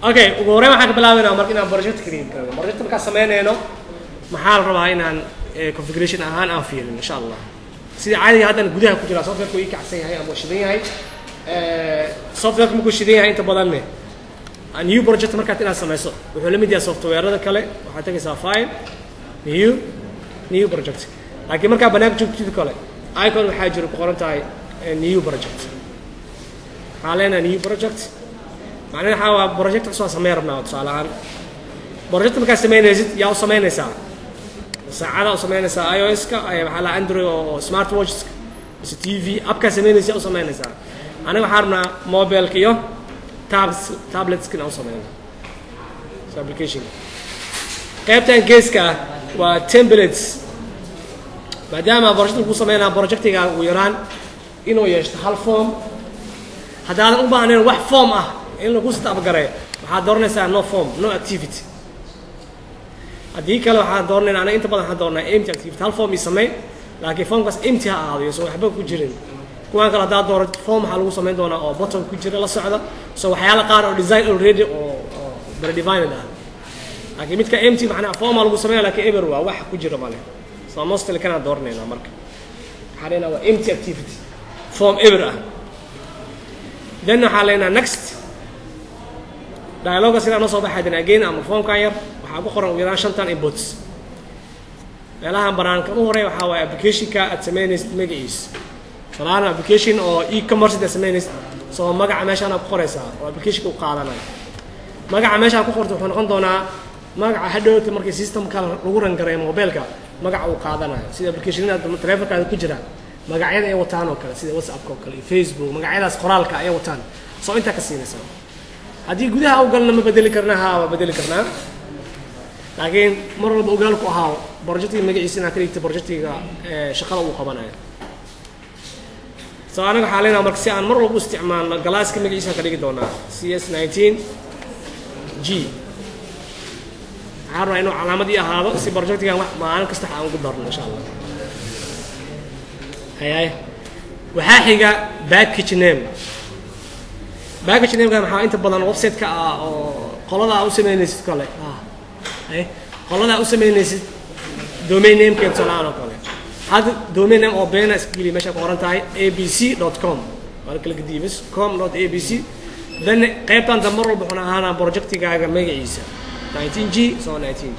okay ugu horreyn waxaan ka bilaabaynaa marka inaan project create garano project markaan sameynayno maxaa la rabaa inaan eh, configuration ahaan aan fiirin insha allah sida caadiga haddan gudaha ku jira softwareka ii kacsan yahay ama shidan yahay Eh, softwareka markuu shidan yahay inta badanne a new project markaad inaad sameyso wuxuu la mid yahay softwareada kale waxaad tegaysaa file new new project laakiin markaa banaanka joogtid kale icon waxaa jira ku qoran tahay eh, new project waxaa leenahay new project macnaheed waxaa waa project cusub aan sameyn rabnaa tusaale ahaan project markaad sameynaysid yaa u sameynaysaa saacada u sameynaysaa ios-ka ay- waxaa la android oo smart watches mise t v appkaa sameynaysa yaa u sameynaysaa aniga waxaa rabnaa mobileka iyo tabs tabletska inaan u sameyno so application qaybtan geeska ah waa templates maadaama project lagu sameynaa projectiga ugu yaraan inuu yeeshto hal form haddaadan u baahnayn wax form ah in lagu stabgareeyo waxaad dooranaysaa no form no activity haddii kale waxaan dooranayna anaga inta badan waxaan doornaa empty activity hal form ii samey laakiin formkaas empty ha ahaado so waxba ku jirin kuwaan kale haddaad doorato form waxaa lagu samayn doonaa oo bottom ku jira la socda so waxyaala qaar oo design already oo oo predefined ah laakiin midka empty macnaha formaa lagu sameynaya laakiin eber waa wax ku jira male so mostly kanaan dooranaynaa marka waxaa leenaha waa empty activity form eber ah then waxaa leenaha next dialoga sidaa noo soo baxay then again ama formkan yar waxaa ku qoran ugu yaraan shantan inputs meelahan banaanka u horeeya waxaa waaye applicationka aad sameynaysid magaciisa salaan application oo e-commerce aad sameynaysid soo magaca meeshaan ku qoraysaa oo applicationka u qaadanayo magaca meeshaan ku qorta wuxuu noqon doonaa magaca hadhowta markii systemka lagu rangareeyo mobilka magaca uu qaadanayo sida applicationada telefonkaada ku jira magacyada ay wataan oo kale sida whatsappka oo kale iyo facebook magacyadaas qoraalka ay wataan soo intaa ka siinaysaa haddii gudaha u galna ma bedeli karna haa waa bedeli karnaa laakiin mar walba ogaalku ahaa projectiga magaciisa inaad ka dhigta projectiga eh, shaqada uu qabanayo so anaga waxaa leenaha marka si aan mar walba u isticmaalno galaaska magaciisa ka dhigi doonaa c s nineteen g waxaan rabaa inuu calaamad ii ahaado si projectigan wax maalin kasta aan ugu darno insha allah hayaay waxaa xiga package name package nameka maxaa inta badan website-ka ah oo qolada aa u sameynaysid kale ah haye qolada aa u sameynaysid domain namekeed tusaalahaan oo kale hadda domain name oo beena iska geliya meesha ku qoran tahay abc dot com waa kala gediibis com dot abc then qaybtan dambe mar walba wuxuuna ahaanaa projectigaaga magaciisa 19 g so 19 g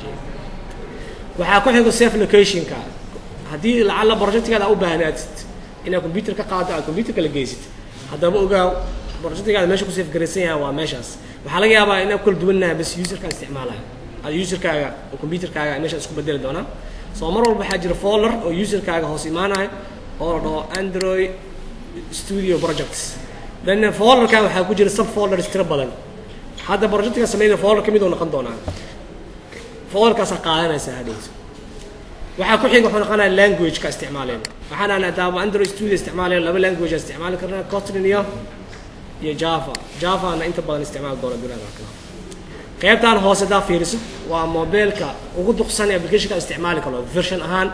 waxaa ku xigo safe locationka haddii lacalla projectigaada u baahnaatid inaad computer ka qaado aad computerka la geysid haddaba ogaaw projectigaada meesha ku safe garaysan yahay waa meeshaas waxaa laga yaabaa inaad kala duwannahay bas userkaa isticmaalaya ad userkaaga oo computerkaaga meesha isku bedeli doonaa soo mar walba waxaa jira folder oo userkaaga hoos imaanaya oo la dhaho android studio projects then folderkan waxaa ku jira sub folders tiro badan hadda projectiga sameynaya folder ka mid oo noqon doonaa folderkaasaa qaadanaysaa hadhowta waxaa ku xiga wuxuu noqonaya language-ka isticmaaleen waxaan aan adaaba android studio isticmaaleen laba language aan isticmaali karnaa kotlin iyo iyo java javana inta badan isticmaali doona duniyada kale qaybtan hoose hadaa fiiriso waa mobilka ugu duqsan ee applicationka isticmaali karo version ahaan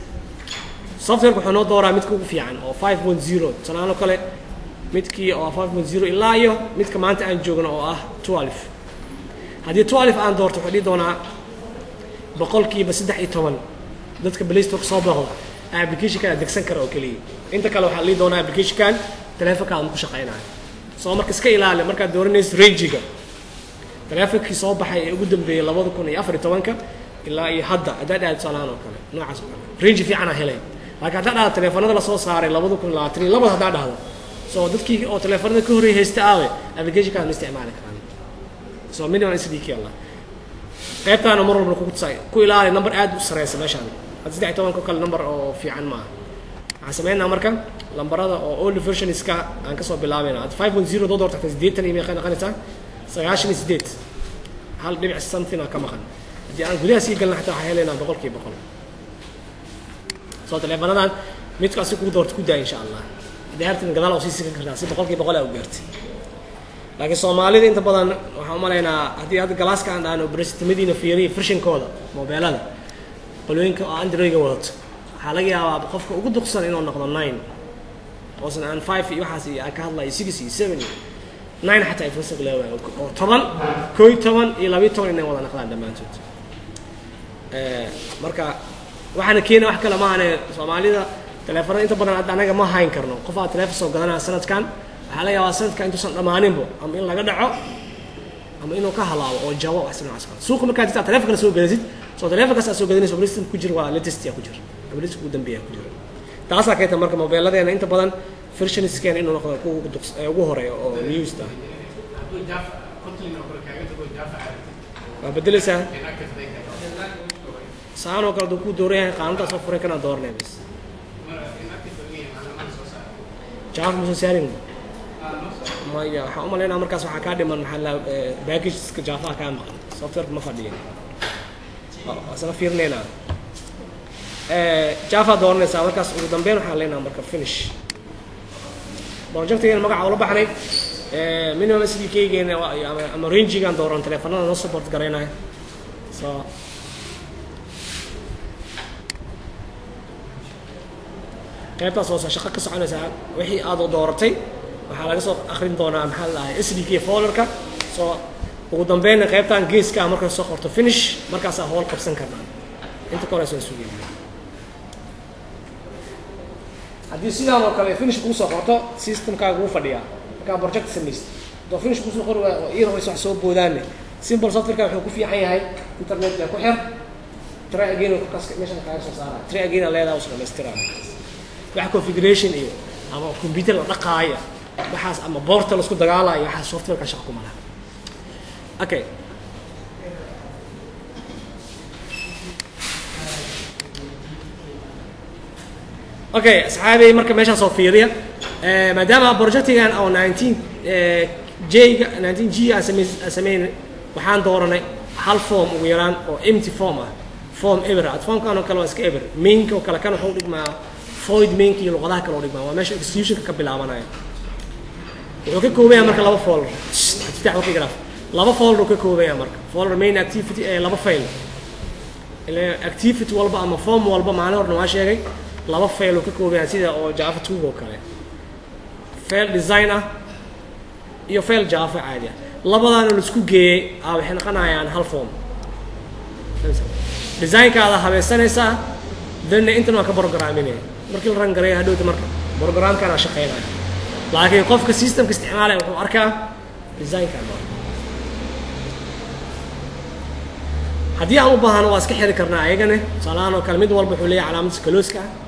softwareka wuxuu noo dooraa midka ugu fiican oo 5.0 tusaalahaan oo kale midkii oo 5.0 ilaa iyo midka maanta aan joogno oo ah 12 haddii 12 aan doorto wuxuu dhihi doonaa boqolkiiba saddex iyo toban dadka playstore soo booqda applicationkan degsan kara oo keliya inta kale waxaa dhihi doonaa applicationkan telefonkaada ma ku shaqaynayo soo marka iska ilaali markaad dooranayso rangiga teleefonkii soo baxay ee ugu dambeeyey labada kun iyo afar iyo tobanka ilaa iyo hadda haddaad dhahdo tusaalahaan oo kale noocaas oo kale range fiican aa helay laakiin haddaad dhahdo teleefanada lasoo saaray labada kun labaatan iyo labada haddaad dhahdo so dadkii oo teleefanada ka horreeyay haysta aawe applicationkaas ma isticmaali karaan so minimum sdk allah qaybtaana mar walba kugu tusay ku ilaali number aad u sareysa meeshaan hadda saddex iyo tobanka oo kale number oo fiican maaha waxaan sameynaa marka lambarada oo old versionska aan kasoo bilaabayna hadda five point zero doo doorta xataa siddeetan iyo meeqay noqonaysaa sagaashan iyo siddeed hal dhibic something aa ka maqan haddii aan gudaha sii galna xataa waxaa helaynaa boqolkiiba boqol soo teleefanadan midka asi kugu doorta ku daa insha allah haddii hartan gadaal oo sii sikan kartaa si boqolkiiba boqol aa u gaartay laakiin soomaalida inta badan waxaan u malaynaa haddii hadda galaaska aan dhahno bresitimadiina fiiriya firshinkooda mobeelada qolooyinka oo androidga wadato waxaa laga yaabaa qofka ugu duqsan inuu noqdo nine oosan aan five iyo waxaas iyo aan ka hadlayo six iyo seven iyo nine xataa ay full stack leewahay oo toban koo iyo toban iyo labiyo toban inay wada naqdaan dhammaantood marka waxaana keena wax kale maahane soomaalida teleefanada inta badan hadda anaga ma hayn karno qof aa teleefon soo gadanaya sanadkan waxaa laga yaabaa sanadkan intuusan dhammaaninbo ama in laga dhaco ama inuu ka halaabo oo jabo wax noocaas kale suuqa markaad jirtaa telefonkana soo gadasid soo telefonkaas aad soo gadanayso operating ku jira waa latest yaa ku jira operating ugu dambeeya ku jira taasaa keenta marka mobiiladeena inta badan versioniskeena inuu noqdo kuwa ugu duqs- ee ugu horeeya oo newsta hadduu jaafa kotlin oo kale kaaga tago jaafa caadati waa bedelaysaa inactive day saan oo kale aduu ku dooran yahay qaanadaas oo furay kana dooranaya bas inactive oo yahay macluumaad soo saara jaaf musan saarin ah noo soo maya waxaan u malaynaa markaas waxaa kaa dhiman maxaa la packageska jaafaha kaa maqan softwareka ma fadhiya isla fiirinaynaa jaafa dooranaysaa markaas ugu dambeyn waxaan leenaha marka finish projectigeena magaca ula baxnay minimum s d k-geena waa- iyo ama- ama rangigaan dooran teleefanada noo support garaynaya so qaybtaas hoose shaqo ka soconaysaa wixii aad dooratay waxaa laga soo akrin doonaa maxaa la dhahay s d k folderka soo ugu dambeynna qaybtan geeska ah markaa soo qorto finish markaasaa howl qabsan karnaa inta ka horeysa waa sugaya haddii sidaan oo kale finish kuu soo qorto systemkaaga wuu fadhiyaa markaa project samaysta haddoo finish kuusoo qori waa oo iyada wax soo boodaane simple softwareka wuxuu ku fiican yahay internetka ku xir try again oo kaska meeshan kaaga soo saara try again aa leedahay usu dhamaystiraa wax configuration iyo ama computer la dhaqaaya waxaas ama boorta la isku dagaalayo waxaas softwareka shaqo kuma laha okay okay asxaabey marka meeshaas oo fiiriya Eh, maadaama projectigan oo 19 eh, j-ga 19 g aan samey aan sameyn waxaan dooranay hal form ugu yaraan oo empty form ah form ever ah formkan oo kale waa iska ever mainka oo kale kan wuxuu dhigmaa void mainka iyo luqadaha kale oo dhigmaa waa meesha executionka ka bilaabanaya wuxuu ka kooban yahay marka laba folder iftaax waqti graph laba folder uu ka kooban yahay marka folder main activity ee laba file ile activity walba ama form walba maalin horna waa sheegay laba file uu ka kooban yahay sida oo java 2 oo kale file design ah iyo file java caadi ah labadaana la isku geeyey ah waxay noqonayaan hal form designkaada habaysanaysaa danna intan waa ka programinaya markii la ran gareeya hadhowta marka programkana shaqeynaya laakiin qofka systemka isticmaalaya wuxuu arkaa designkan haddii aan u baahano waa iska xiri karnaa ayagane tusaalahaan oo kale mid walba wuxuu leeyahay calaamadiisa kalooska ah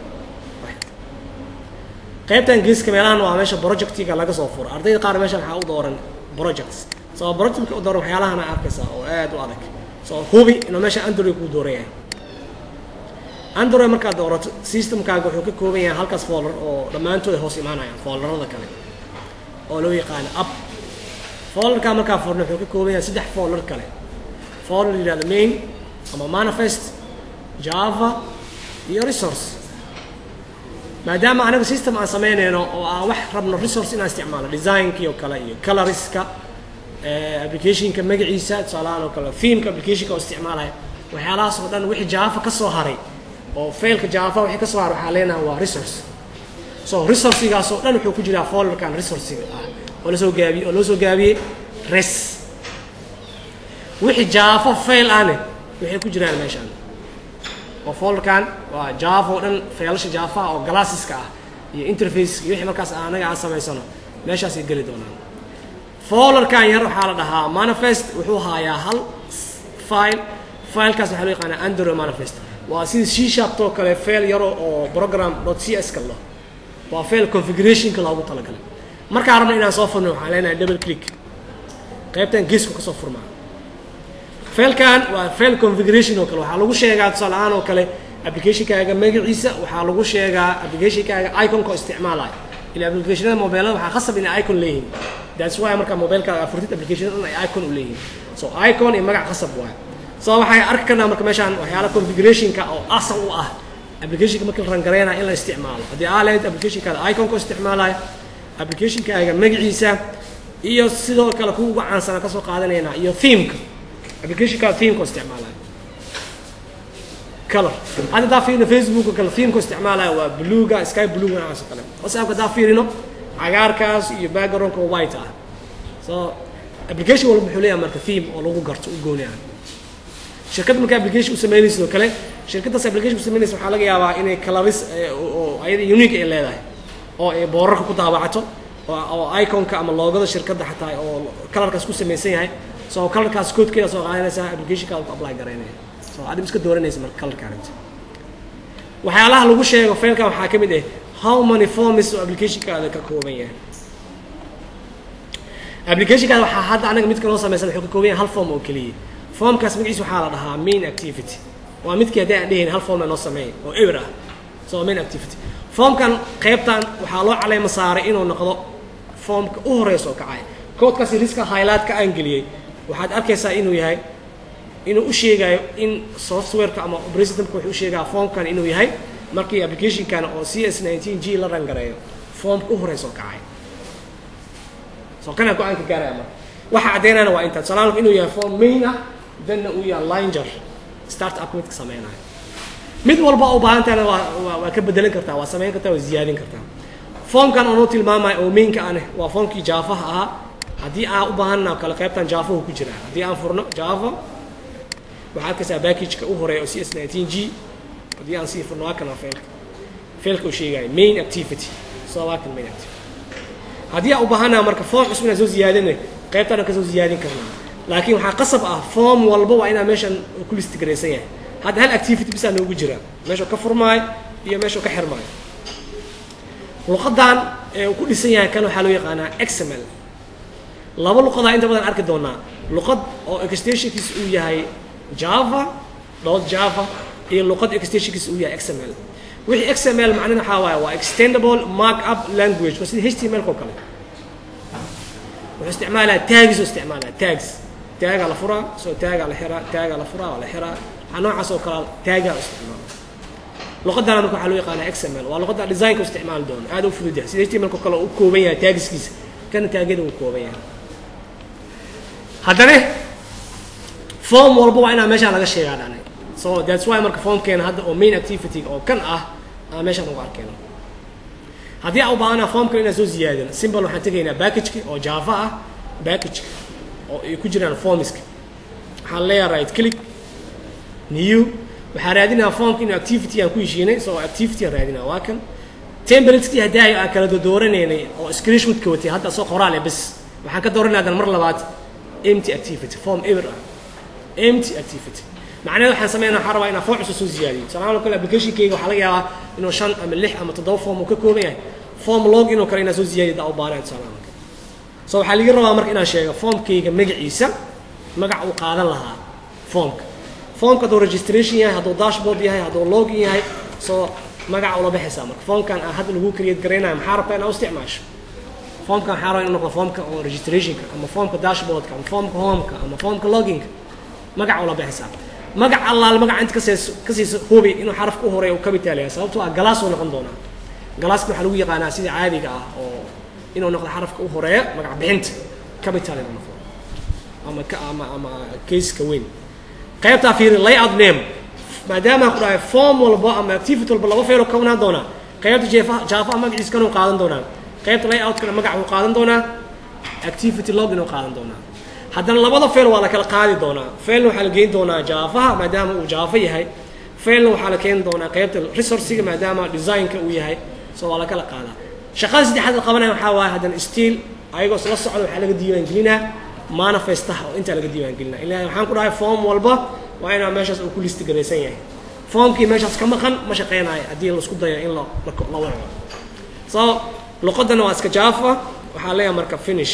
qaybtan geeska meelahan waa meesha projectiga laga soo furo ardayda qaar meesha waxaa u dooran projects so projectka u dooran waxyaalahana arkaysa oo aad u adag so hubi inuu meesha android kuu dooran yahay android markaad doorato systemkaaga wuxuu ka kooban yahay halkaas folder oo dhammaantood ay hoos imaanayaan folderada kale oo loo yaqaano app folderka markaa furno wuxuu ka kooban yahay saddex folder kale folder la yihahdo main ama manifest java iyo resource maadaama anaga system aan samaynayno oo aan wax rabno resource inaan isticmaalo designkii oo kale iyo coloriska eh, applicationka magaciisa tusaalahaan oo kale themeka applicationka oo isticmaalaya waxyaalahaas oo dhan wixii java ka soo haray oo failka java wixii ka soo haray waxaa leenahay waa resource so resourcigaas oo dhan wuxuu ku jiraa folderkan resourciga ah oo lasoo gaabiyey oo loo soo gaabiyey res wixii java fail ahne waxay ku jiraan meeshaan oo folderkan waa java oo dhan faylasha java oo glasseska ah iyo interface iyo wixii markaas anaga aan samaysano meeshaasay geli doonaan folderkan yar waxaa la dhahaa manifest wuxuu haayaa hal file filekaas waxaa loo yaqaanaa android manifest waa sida c sharp oo kale fail yaro oo program c s ka lo waa fail configurationka loogu talagalay markaan rabna inaan soo furno waxaan leenahay double click qaybtan geesku kasoo furmaa failkan waa fail configuration oo kale waxaa lagu sheegaa tusaale ahaan oo kale applicationkaaga magaciisa waxaa lagu sheegaa applicationkaaga iconka oo isticmaalaya ila applicationada mobilada waxaa khasab inay icon leeyihiin that's why marka mobilkaaga furtid applicationada dhan ay icon u leeyihiin so icon iyo magac khasab waay so waxay arki karnaa marka meeshaan waxyaala configurationka oo asal u ah applicationka markii la rangareynaya in la isticmaalo haddii aa lehed applicationkaada iconka oo isticmaalaya applicationkaaga magaciisa iyo sidoo kale kuwa ugu caansana kasoo qaadanaynaa iyo themeka applicationkaada themeka oo isticmaalaya color hadda hadaa fiirino facebook oo kale themeka oo isticmaalaya waa bluega sky bluega noocaas oo kale whatsappka hadaa fiirino cagaarkaas iyo backgroundka oo white ah so application walba wuxuu leeyahay marka theme oo lagu garto u gooni ah shirkad marka application u sameynaysa sidoo kale shirkaddaas application u sameynaysa waxaa laga yaabaa inay coloris oo ayada unique ay leedahay oo ay boorarka ku daabacato oo oo iconka ama loogada shirkadda xataa oo colorkaas ku samaysan yahay so colorkaas codekeeda soo qaadanaysaa applicationkaada ku apply garaynaya so adib iska dooranaysa marka colorka arrinta waxyaalaha lagu sheego failkan waxaa ka mid ah how many forms oo applicationkaada ka kooban yahay applicationkaada waxaa hadda anaga midka noo samaysan wuxuu ka kooban yahay hal form oo keliya formkaas magaciisa waxaa la dhahaa main activity waa midkii haddii aan dhehayn hal form noo sameeyay oo ewer ah so main activity formkan qaybtan waxaa loo caleyma saaray inuu noqdo formka u horeysa oo kacay koodkaasi riska highlightka aan geliyey waxaad arkaysaa inuu yahay inuu u sheegayo in softwareka ama operating systemka wuxuu u sheegaa formkan inuu yahay markii applicationkan oo c s nineteen g la rangareeyo formka u horeysa oo kacay so kana go-aanka gaaraya marka waxa caddeynayana waa intaa salaalku inuu yahay form main ah danna uu yahay linger start up midka sameynayo mid walba u baahan tahana waa waa waa ka bedelan kartaa waa samayn kartaa waa ziyaadin kartaa formkan oo noo tilmaamayo oo mainka ane waa formkii jaafaha ahaa haddii aan u baahanna kale qaybtan jaafahu ku jira haddii aan furno java waxaa arkaysaa packageka u horeeya oo c s nineteen g haddii aan sii furno waa kana failka failka uu sheegayo main activity so waa kan main activity haddii aan u baahanaa marka form cusub inaan soo ziyaadina qaybtan aan kasoo ziyaadin karnaa laakiin waxaa qasab ah form walba waa inaa meeshan ku list garaysan yahay hadda hal activity bisaa noogu jira meeshuu ka furmaayo iyo meeshuu ka xirmaayo luqadan ee uu ku dhisan yahay kan waxaa loo yaqaanaa xml laba luqadaa inta badan arki doonaa luqad oo extensionkiis uu yahay java dot java iyo luqad extensionkiis uu yahay xml wixii xml macnina waxaa waaye waa extendable markup language waa sida html ko kale wuxuu isticmaalaa tags oo isticmaalaa tags taagaa la furaa soo taagaa la xiraa taagaa la furaa waa la xiraa waxaa noocaas oo kale taagaa isticmaala luqadana marka waxaa loo yaqaanaa xml waa luqadda designka u isticmaali doono aad u fudud yahay sida html ko kale u kooban yahay taagiskiisa kana taagyada uu kooban yahay haddana form walba waa inaa meeshaan laga sheegaa dhani so that's why marka formkeena hadda oo main activity oo kan ah aan meeshaan ugu arkeyno haddii aan u baahanaa formkan inaan soo ziyaadino simple waxaan tegaynaa packageka oo java ah packageka oo ay ku jiraan formiska waxaan leeyahay right click new waxaan raadinaa formka inuu activity aan ku heshiinay so activity aan raadinaa waa kan templatekii haddaayo aan kala dooranaynay oo screenshotka watay hadda soo qoraale bas waxaan ka dooranay hadan mar labaad empty activity form ever ah empty activity macnaheed waxaan sameynaa waxaan rabaa inaan form cusub soo ziyaadiyo tusaalahaan oo kale applicationkayga waxaa laga yaabaa inuu shan ama lix ama toddoba form uu ka kooban yahay form log inuu kale inaan soo ziyaadiyo daa u baanahay tusaalahaan kale so waxaa laga rabaa marka inaan sheego formkayga magaciisa magac uu qaadan lahaa formka formka hadduu registration yahay hadduu dashboard yahay hadduu login yahay so magaca ula baxaysaa marka formkan aan hadda lagu create garaynayo maxaa rabtaa inaa u isticmaasho formkan waxaa rabaa inuu noqdo formka oo registrationka ama formka dashboardka ama formka homeka ama formka loginka magaca ula baxaysaa magac allaal magaca inta kasees ka siisa hubi inuu xarafka u horeeya uu capital yahay sababtoo ah galaas uu noqon doonaa galaaska waxaa lagu yaqaanaa sida caadiga ah oo inuu noqdo xarafka u horeeya magac bixinta capital inuu noqdo ama ka ama ama caseka weyn qaybtaa fiiri layout name maadaama ku dhahay form walba ama activity walba laba failo kownaan doonaa qaybta jeefa jaafa magaciisa kanuu qaadan doonaa qaybta layoutkana magac uu qaadan doonaa activity login uu qaadan doonaa haddana labada fail waa la kala qaadi doonaa failna waxaa la geyn doonaa jaafaha maadaama uu jaafa yahay failna waxaa la keeni doonaa qaybta resourciga maadaama designka uu yahay so waa la kala qaadaa shaqada saddexaad la qabanaya waxaa waaye haddana still ayagoo isla socda waxaa laga diiwaan gelinaa manifestaha oo intaa laga diiwaan gelinaa ilaa waxaan ku dhahay form walba waa inaa meeshaas uu ku listi garaysan yahay formkii meeshaas ka maqan ma shaqeynayo haddii laisku dayo in la la waco so luqadana waa iska jaafa waxaa leeyahay marka finish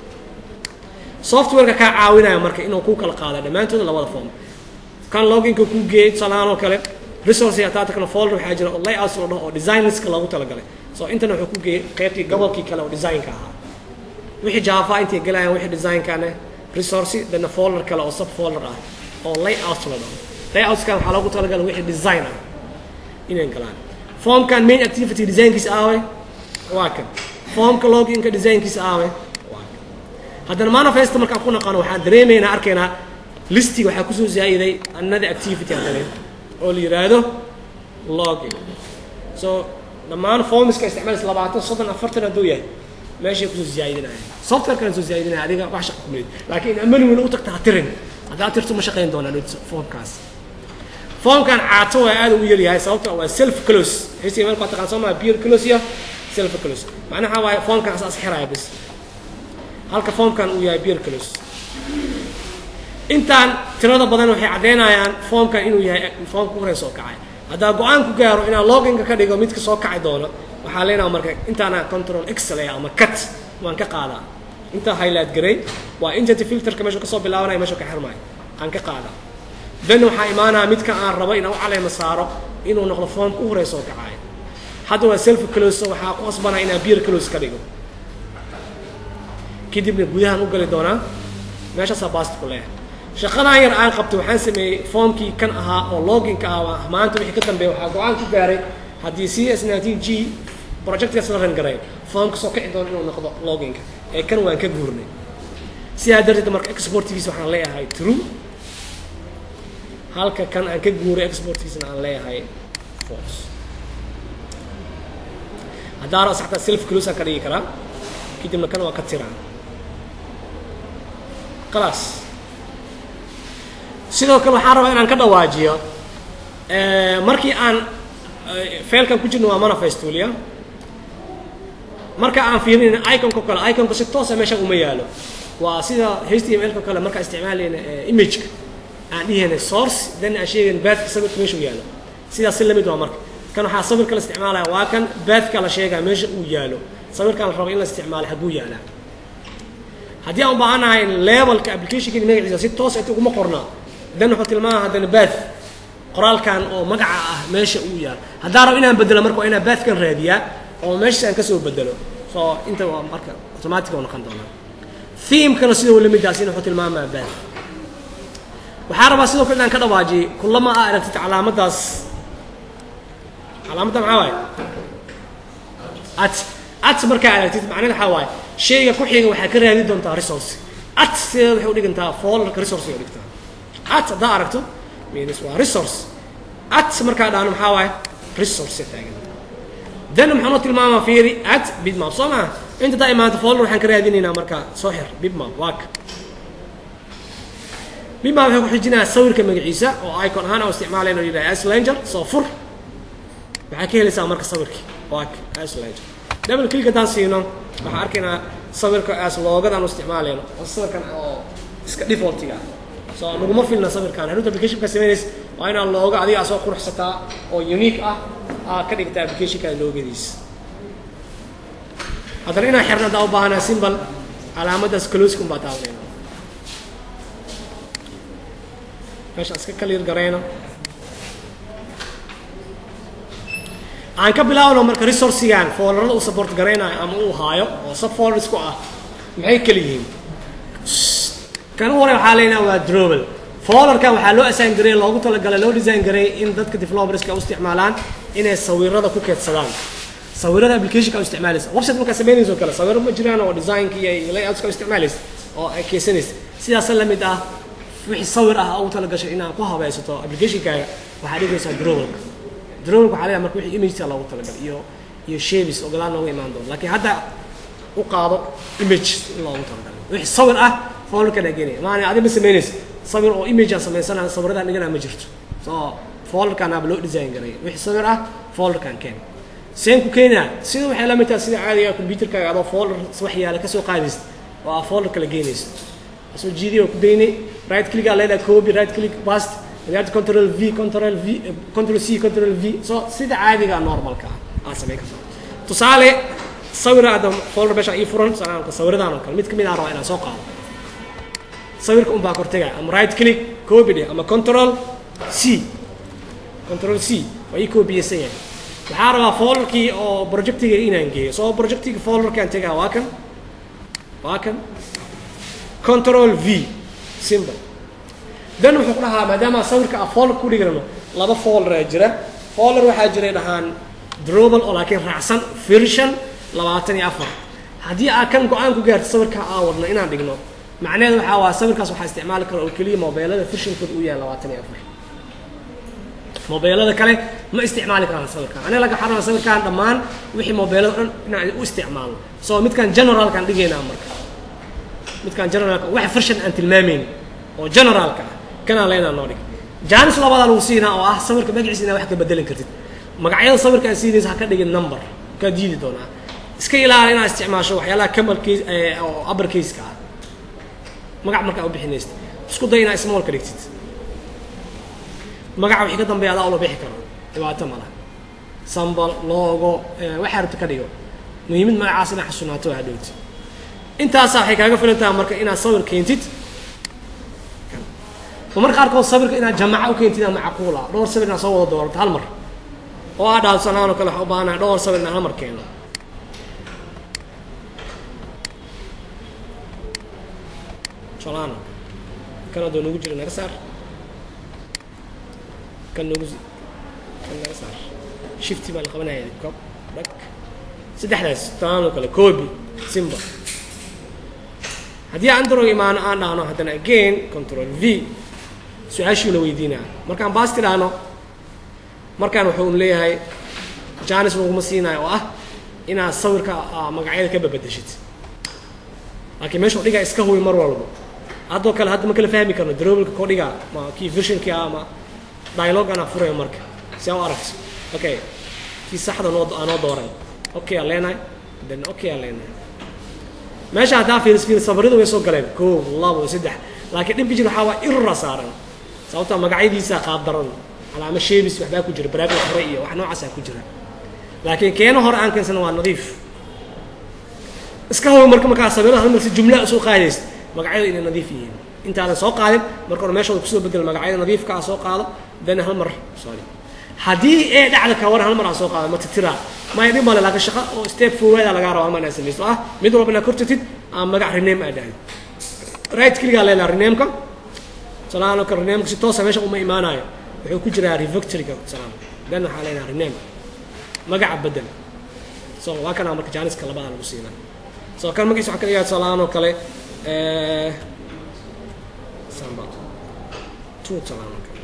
softwareka kaa caawinaya marka inuu ku kala qaado dhammaantooda labada form kan loginka ku geeyay tusaalahaan oo kale resource ataatakana folder waxaa jira oo layouts la dhaho oo design listka loogu talagalay so intana wuxuu ku geeyay qaybtii gobolkii kale oo designka ahaa wixii java intay galayaan wixii designkane resource dana folder kale oo sub folder ah oo layouts la dhaho layoutskan waxaa loogu talagalay wixii design ah inay galaan formkan main activity designkiisa aawe waa kan formka loginka designkiisa aawe haddana manifesta markaan ku naqano waxaan dareemaynaa arkaynaa listiga waxaa kusoo zaa'iday another activity haddana oo la yidhaahdo login so dhammaan formiska isticmaalaysa labaatan soddon afartan hadduu yahay meeshay kusoo ziyaadinaya software kale soo ziyaadinaya adiga wax shaqa kumid laakiin manual u tagta ha tirin haddaa tirto ma shaqayn doonaan foomkaas foomkan caato waa aad u yaryahay sababto waa self close html ka taqaan soo maa peer close iyo self close macnaha waa foomkan asaas xiraya bis halka foomkan uu yahay peer close intaan tirada badan waxay caddeynayaan foomkan inuu yahay foomka ku horey soo kacay haddaa go-aan ku gaaro inaan loginka ka dhigo midka soo kaci doono waxaa leenaha marka intaana control excel ama cut waan ka qaadaa intaa highlight garay waa intenti filterka meeshu kasoo bilaabanaya meeshu ka xirmaayo aan ka qaadaa then waxaa imaanaya midka aan rabo inaan u caleema saaro inuu noqdo foomka u horey soo kacayo hadda waa self close waxaa ku qasbanaa inaan beer close ka dhigo kadibna gudahaan u gali doonaa meeshaasaa baast ku leeyahay shaqadan yar aan qabtay waxaan sameeyey foomkii kan ahaa oo loginka ahaa maanta wixii ka dambeeya waxaa go-aan ku gaaray haddii c s nineteen g projectkaas la ran garay foomka soo kici doono inuu noqdo loginka ee kan waan ka guurnay sidaa darteed marka exportgiisa waxaan leeyahay true halka kan aan ka guuray exportgiisana aan leeyahay false haddaa raa saxtaa self close aan ka dhigi karaa kadibna kan waa ka tiraa khalaas sidoo kale waxaan rabaa inaan ka dhawaajiyo markii aan failkan ku jirno waa manifestulia marka aan fiirinayna iconka kale iconka si toosa meesha uma yaalo waa sida html-ka kale markaa isticmaalayna imageka aan dhihayna source then aan sheegayna baadka sawirka meesha u yaalo sidaas si lamid waa marka kan waxaa sawirka la isticmaalaya waa kan baadka la sheegaya meesha uu yaalo sawirkaan la rabo in la isticmaalo xaguu yaalaa haddii aan u baahanahay levelka applicationkani magaciisa si toos inta uguma qornaa dan wuxuu tilmaama haddana baath qoraalkan oo magaca ah meesha uu yaalo haddaan rabo inaan bedelo marka waa inaan baathkan raadiyaa oo meeshaas aan kasoo bedelo so inta waa marka automatic oo noqon doonaa themekana sidoo lamidaasina wuxuu tilmaamaa baath waxaa rabaa sidoo kale inaan ka dhawaajiyay kulama aa aragtid calaamadaas calaamadda maxaa waaye at at markaa aragtid macnaheed waxaa waaye shayga ku xiga waxaa ka raadi doontaa resource at sideeda waxay udhigantaa folderka resource ay udhigtaa at haddaa aragto means waa resource at markaa dhaano maxaa waaye resource taagan then maxaa noo tilmaamaa fiiri at bitmap soo maha inta daa imaanta folder waxaan ka raadinaynaa markaa soo xir bitmap waak bitmap waxay ku xijinayaa sawirka magaciisa oo icon ahaan oo isticmaalayno yidhaha slanger soo fur waxaa ka helaysaa marka sawirkii waak slanger double click haddaan siino waxaan arkaynaa sawirka as loogadan u isticmaalayno oo sawirkan oo iska defaultiga so naguma filna sawirkan haruut applicationka samaynaysa waa inaan looga adiga soo quruxsataa oo unique ah aa ka dhigta applicationka loogadiisa haddana inaan xirna haddaan u baahanaa simbal calaamadaas closecum baa taabanayna meeshaan iska clear garayno aan ka bilaabno marka resourcigan folderada uu support garaynayo ama uu haayo oo subfolders ku ah maxay kala yihiin kan u hore waxaa leenaha waa drobel folderkan waxaa loo assign gareey loogu talagalay loo design gareey in dadka developerska u isticmaalaan inay sawirada ku keedsadaan sawirada applicationka u isticmaalaysa website markaa samaynaysa oo kale sawiro ma jiraan oo designka iyo layoutska u isticmaalaysa oo ay keensanaysa sidaas la mid ah wixii sawir ah ugu talagashay inaad ku habaysato applicationkaaga waxaa dhigaysaa drobelka drone waxaa leeyahay marka wixii imagesa loogu talagalay iyo iyo shapes oo gadaal nooga imaan doono laakiin hadda u qaado image in loogu talagalay wixii sawir ah folderkan aa geenaya maana adi ma samaynaysa sawir oo image aan samaysana sawiradan dhigana ma jirto so folderkan aaba loo design garaya wixii sawir ah folderkan keen seen ku keenaa sida waxay la mid tahay sida caadiga computerkaaga adoo folder wax yaala kasoo qaadaysa oo aa folder kala geenaysa soo jiidiy oo ku daynay right click aa leedahay copy right click past adaad control v control v control c control v so sida caadiga normalka ah aad samayn kartaa tusaale sawir aada folder meesha ii furan salaamka sawiradan oo kale mid kamid aan rabaa inaan soo qaado sawirka un baa kortega ama right click copy dheh ama control c control c waa ii copyaysan yahay waxaa rabaa folderkii oo projectiga inaan geeyo soo projectiga folderkaan tegaa waa kan waa kan control v simple dan wuxuu ku dhahaa maadaama sawirka a folder ku dhigano laba folder aa jira folder waxaa jiray dhahaan drobal oo laakiin raacsan version labaatan iyo afar haddii aa kan go-aan ku gaarto sawirka aa wadno inaan dhigno macnaheedu waxaa waa sawirkaas waxaa isticmaali kara oo keliya mobeelada versionkooda uu yahay labaatan iyo afar mobeelada kale ma isticmaali karaan sawirkan aniga laga xarama sawirkan dhammaan wixii mobeelada dhan inaan u isticmaalno so midkan generalkaan dhigaynaa marka midkan generalka wax farshan aan tilmaamayn oo generalka ah kanaan leenaa noo dhig jaanis labadaa lagu siinaa oo ah sawirka magaciisa inaa wax ka bedelan kartid magacyada sawirka aan siinaysa ha ka dhigin number kaa diidi doonaa iska ilaali inaad isticmaasho waxyaalaha camal case oo upper case-ka ah magac markaa u bixinaysid isku day inaad small ka dhigtid magaca wixii ka dambeeya adaa ula bixi karo dhibaato mala sambal loogo waxaa rabta ka dhigo muhiimad magacaas inaad xasunaato waa hadhowti intaasaa waxay kaaga filan tahay marka inaad sawir keentid ma marka qaarkood sawirka inaad jamaca u keentid aa macquul ah dhowr sawir inaad soo wada doorato hal mar oo aa dhaafsanaan oo kale waxaa u baahanahay dhowr sawir inaan hal mar keeno solano kan adoo nagu jira naga saar kan nagu kan naga saar shifti baa la qabanaya kob dhag saddexdaas solano kale kobi simba haddii aan darog imaano aan dhahno haddana again control v su-aashiina weydiinaa markaan baas tidhaahno markaan wuxuu un leeyahay janis laguma siinayo oo ah inaad sawirka magacyada ka babadeshid laakiin meesha dhigaa iska hubi mar walba haddoo kale hadda ma kala fahmi karno daroobalka koo dhigaa ma kii versionkii ah ama dialoganaa furaya marka si aa u aragto okay kii saxda noo aanoo dooran okay aa leenahay then okay aa leenahay meesha haddaa fiiris fiiris safaradu way soo galeen koob labo saddex laakiin dhibka jir waxaa waa irra saaran sababta magacyadiisa qaab daran calaamo sheebis waxbaa ku jira baraagla hore iyo wax noocaasaa ku jira laakiin keeno hore aan keensana waa nadiif iska hubi marka markaa sawirada hal mar si jumla soo qaadaysa magacyadu inay nadiif yihiin intaadan soo qaadin marka hore meeshooda kusoo bedel magacyada nadiifka ah soo qaado then hal mar sorry haddii ee dhacda ka war hal mar aa soo qaado ma titiraa maya dhib male laakiin shaqo oo step forward lagaa raba ama inaad samayso ah mid walba inaad kortatid ama magac rename aad dhahdo right kligaa leedaha renameka salaano ka renameka si toosa meesha uma imaanayo wuxuu ku jiraa revoctoryga salaano then waxaa leenaha rename magaca bedel so waa kanaa marka jaaniska labadaa lagu siinaa so kan magaciisa waxaa ka dhigaa salaano kale samba two salaano kale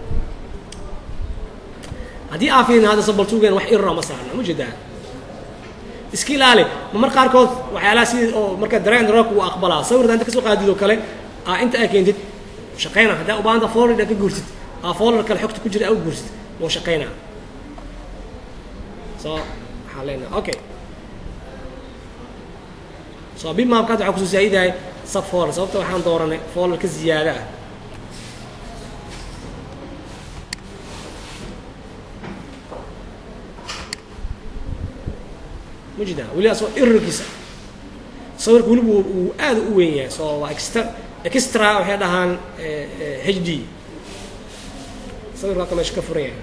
haddii aa fiirin hadda sabaltuugan wax irra ma saarna ma jeedaa iska ilaali ma mar qaarkood waxyaalaha sidii oo marka dareen rock uu aqbalaa sawirda inta kasoo qaadid oo kale aa inta aa keentid shaqayna haddaa u baahanta folder ka guurtid aa folder kale xogta ku jira aa u guurtid wuu shaqaynaa so waxaa leenaha okay so bimapkaad waxaa kusoo zaa'idahay sub folder sababta waxaan dooranay folder ka ziyaada ah mujida weli asoo irarkiisa sawirka weliba uu aad u weyn yahay so waa extra extra waxay dhahaan h d sawirka halka meesha ka furan yahay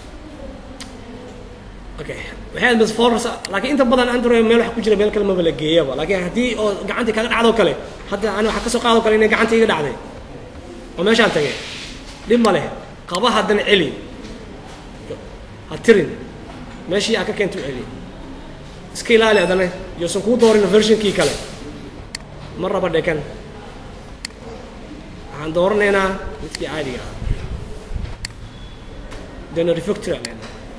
okay waxay bas folders laakiin inta badan android meel waxa ku jira meel kale maba la geeyaba laakiin haddii oo gacanta kaga dhacdo kale hadda ani waxaa kasoo qaado kale inay gacanta iga dhacday oo meeshaan tagay dhib ma leh qaba haddana celi ha tirin meeshii aa ka keenta u celi iska ilaali adana yoosan kuu doorin versionkii kale ma raba dhekan waxaan dooranaynaa midkii caadiga ah dena refactory alena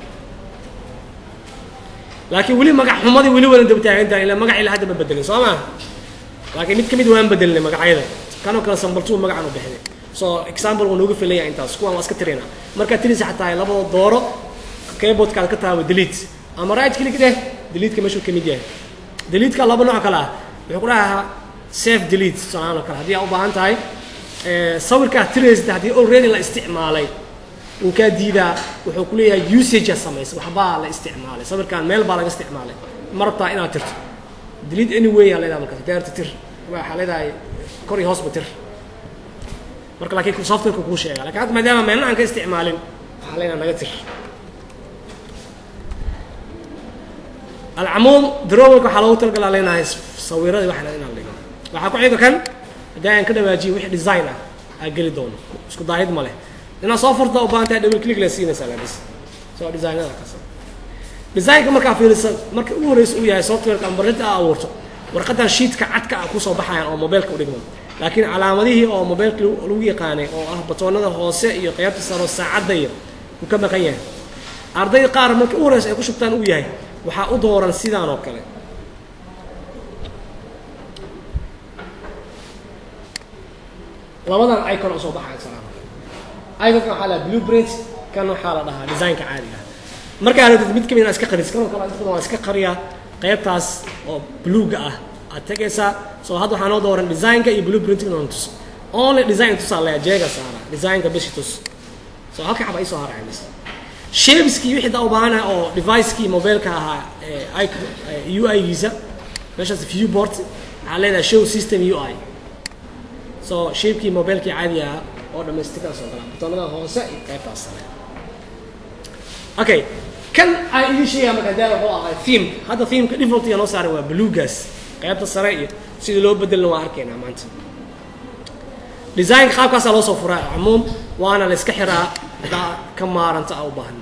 laakiin weli magac xumadii weli wadan daba taagantahay ila magac ilaa hadda ma bedelin soo maa laakiin mid ka mid waan bedelinay magacyada kanoo kale sambaltuu magacan u bixinay so example wuu nooga filaya intaas kuwaan waa iska tirina markaad tirisa xataa labadoo dooro keyboardkaad ka taaba delete ama right click dheh deleetka meeshuu ka mid yahay deleetka laba nooc kale ah wuxuu ku dhahaa safe delete solaan oo kale haddii aa u baahan tahay sawirkaad tiraysid haddii already la isticmaalay uu kaa diidaa wuxuu ku leeyahay usagea samaysa waxbaa la isticmaalay sawirkaan meel baa laga isticmaalay ma rabtaa inaad tirto delete anyway aa leedahay markaas daarta tir waxaa leedahay kor iyo hoosba tir marka laakiin softwareka kuu sheega lakin hadda maadaama meelna aan ka isticmaalin waxaa leenaha naga tir alcamuum darowalka waxaa loogu talagalaa leenahay sawiradii waxna inaan dhigo waxaa ku xiga kan haddii aan ka dhawaajiyo wixii design ah aa geli doono isku daahid ma leh inaad soo furta u baahan tahay double click la siinaysaa labis soo designada kasa designka markaa fiirisa marka ugu horreysa uu yahay softwareka ama barrinta aa abuurto warqadan sheetka cadka ah kusoo baxayaan oo mobilka u dhigmo laakiin calaamadihii oo mobilka lagu yaqaanay oo ah batoonada hoose iyo qeybta saro saacadda iyo uu ka maqan yahay ardayda qaar marka u horeysa ay ku shubtaan uu yahay waxaa u dooran sidaan oo kale labadan icon oo soo baxaya salaam iconka waxaa la blueprint kan waxaa la dhahaa designka caadiga ah markaa rabtid mid kamid iska qaris kan oo kale inta badan waa iska qariyaa qaybtaas oo bluega ah aad tegaysaa soo hadda waxaa noo dooran designka iyo blueprintka noon tus only design tusaa leeya jeega saara designka bishi tus soo halka xaba isoo haraya mis shapeskii wixii daa u baahana oo devicekii mobileka ahaa ee ui giisa meeshaas viewboard waxaa leedahay show system ui so shapekii mobilekii caadiga ah oo dhamaystiran soo galaa butonada hoose iyo qaybtaas sare okay kan ay idin sheegaya marka daa wuxuu ahaa theme hadda themeka defaultiga noo saaray waa bluegaas qaybta sare iyo sidii loo bedelna waa arkaynaa maanta designka qaabkaasaa loo soo furaa cumuum waana la iska xiraa haddaa ka maaranta a u baahan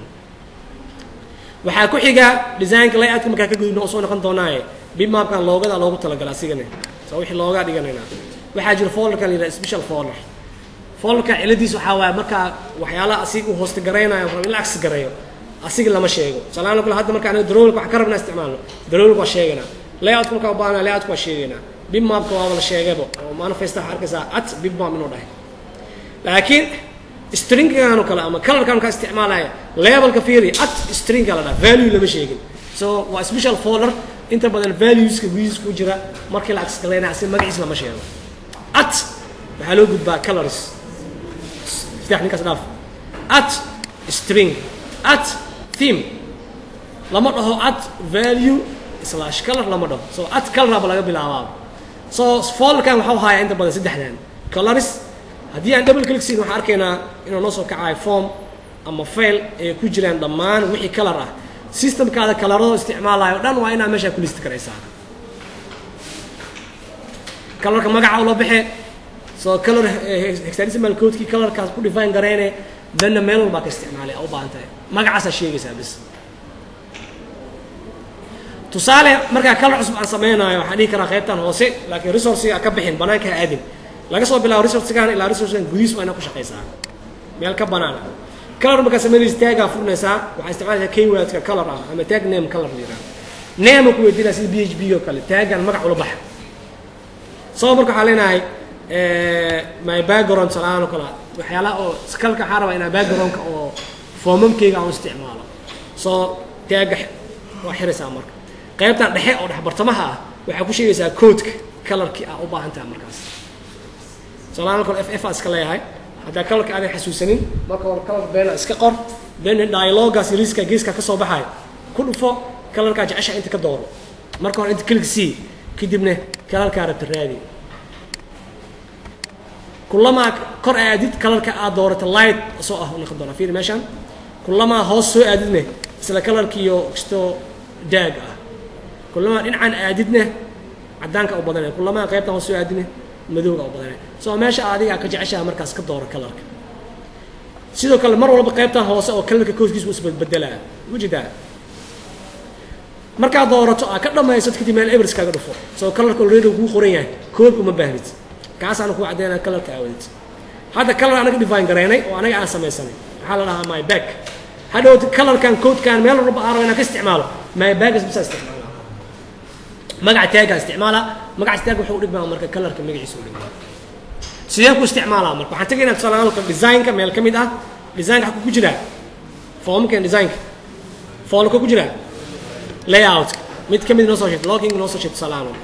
waxaa ku xiga designka layout-ka markaa ka gudubna oo soo noqon doonaaye bimapkan loogada loogu talagala asigana so wixii looga dhiganaynaa waxaa jira folderkan la yidhaha special folder folderka ciladiis waxaa waaye markaa waxyaalaha asiga uu hoosta garaynayo rab in la agsi gareeyo asiga lama sheego salaano kale hadda marka aniga darowlka waxaan ka rabnaa isticmaalno darowlka waa sheegaynaa layout markaa u baahanaa layout waa sheegaynaa bimapka waaba la sheegayba oo manifesta waxaa arkaysaa at bimap inuu dhahay laakiin stringgan oo kale ama colorkan markaa isticmaalaya levelka fiiri at stringga la dhaha value lama sheegin so waa special folder inta badan valueska gudihiisa ku jira markii la agsgalaynaya asi magaciis lama sheego at waxaa loo gudbaa colors iftax ninkaas dhaaf at string at theme lama dhaho at value slash color lama dhaho so at coloraba laga bilaabaa so folderkan waxau hayaa inta badan saddexdan colors haddii aan double click siin waxaan arkaynaa inuu noo soo kacayo form ama fail ay ku jiraan dhammaan wixii color ah systemkaada kalarado isticmaalayo o dhan waa inaad meeshaa ku listi karaysaa colorka magaca ula baxe so color hexadecimal codekii colorkaas ku define garayne danna meel walbaa ka isticmaalay u baahan tahay magacaasaa sheegaysaa bis tusaale markaa color cusub aan samaynayo waxaan dhihi karaa qaybtan hoose laakiin resourciga ka bixin banaanka ha aadin laga soo bilaabo resourcigan ilaa resourcigan gudihiis waa inaad ku shaqaysaa meel ka banaana color markaa samaynaysa taagaa furnaysaa waxaa isticmaalaysaa keywordka color ah ama tag name color la yidhaha name ku weydiinaa sida b h b oo kale taagan magac ula baxa soo marka waxaa leenahay my background salaan oo kale waxyaalaha oo skalka waxaa rabaa inaa backgroundka oo foomamkeyga aan isticmaalo soo taaga waa xiraysaa marka qaybtan dhexe oo dhex bartamaha ah waxaa ku sheegaysaa codeka colorkii aa u baahan tahay markaas salaan oo kale f f aa iska leeyahay haddaa colorka aadan xasuusanin marka hore color beena iska qor then dialogaas riska geeska ka soo baxayo ku dhufo colorkaa jecesha inta ka dooro marka hore inta click c kadibna colorkaa rabta raadi kulamaa kor aadid colorka aad doorata light soo ah noqon doona fiiri meeshaan kulamaa hoos soo aadidne isla colorkiiyo kastoo daag ah kulamaa dhinacan aadidne cadaanka u badanay kulamaa qaybtan hoos soo aadidne madowga u badanay soo meesha adigaa ka jeceshaha markaas ka dooro colorka sidoo kale mar walba qaybtan hoose oo colorka kooskiisa u isbedbedelaa ujeedaa markaad doorato aa ka dhamaysad kadib meel evers kaaga dhufo soo colorka already kuu qoran yahay kood uma baahnid kaasaana kuu caddeynaa colorka aawadid hadda color anaga define garaynay oo anaga aan samaysanay waxaa la dhahaa my back hadhowt colorkan codekan meel walba aan rabo inaan ka isticmaalo my bagas bisaa isticmaala magaca taagaa isticmaala magaca taag wuxuu udhigmaa marka colorka magaciisa udhigmaa sideen ku isticmaalaa marka waxaan tegaynaa tusaale ahaan designka meel ka mid ah designka xaku ku jiraa formkan designka foolka ku jiraa layoutka mid ka mid noo soo sheegto logging noo soo sheegto tusaale ahaan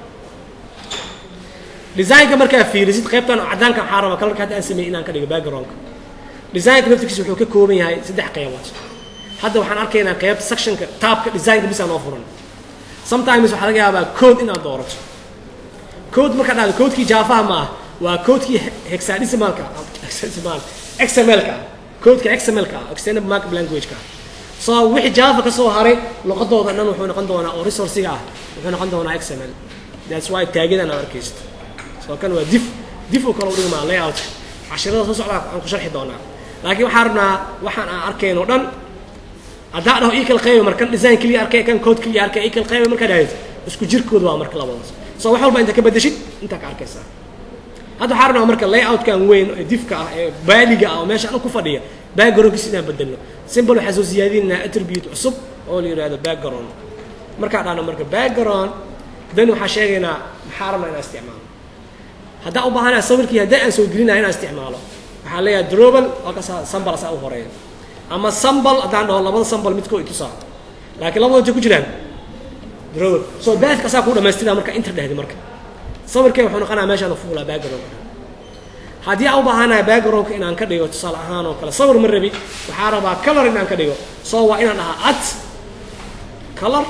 designka markaa fiirisid qaybtan cadaanka waxaa rabaa colorka hadda aan sameeyey inaan ka dhigo backgroundka designka naftirkiisa wuxuu ka kooban yahay saddex qaybood hadda waxaan arkaynaa qaybta sectionka taabka designka bisaa noo furan sometimes waxaa laga yaabaa code inaad doorato code markaa dhahdo codekii jaafaha ma ah waa codekii hexadecimalka hexadecimal xmlka codeka xmlka ah extended markup languageka so wixii java ka soo haray luqadooda dhan wuxuu noqon doonaa oo resourciga ah wuxuu noqon doonaa xml that's why taagadan aad arkaysid so kan waa dif dif oo kale u dhigmaa layout cashirada soo socdaa aan ku sharxi doonaa laakiin waxaan rabnaa waxaan aan arkayn oo dhan haddaa dhaho ii kala qayba markan design keliya arkay kan code keliya arkay ii kala qayba markaa dhahaysid isku jirkooda waa marka labadaas so wax walba inta ka bedeshid intaa ka arkaysaa hadda waxaa rabnaa marka layoutkan weyn ee difka ah ee baaliga ah oo meesha anu ku fadhiya backgroundkiisa inaan bedelno simple waxaa soo siyaadinaynaa attribute cusub oo la yidhahdo background markaa dhahno marka background dan waxaa sheegaynaa maxaa rabnaa inaan isticmaalo haddaan u baahanaha sawirkii haddii aan soo gelinaya inaan isticmaalo waxaa leeyahay drobal waa kasaa sambal asaa u horeeya ama sambal haddaan dhaho labada sambal midkoo itusaa laakiin labada intay ku jiraan drobal so baadka asaa kuu dhamaystira marka inta dhehdi marka sawirkee wuxuu noqonaya meeshaan fuulaa background haddii aan u baahanahay backgroundka inaan ka dhigo tusaale ahaan oo kale sawir ma rabi waxaa rabaa color inaan ka dhigo so waa inaan dhahaa at color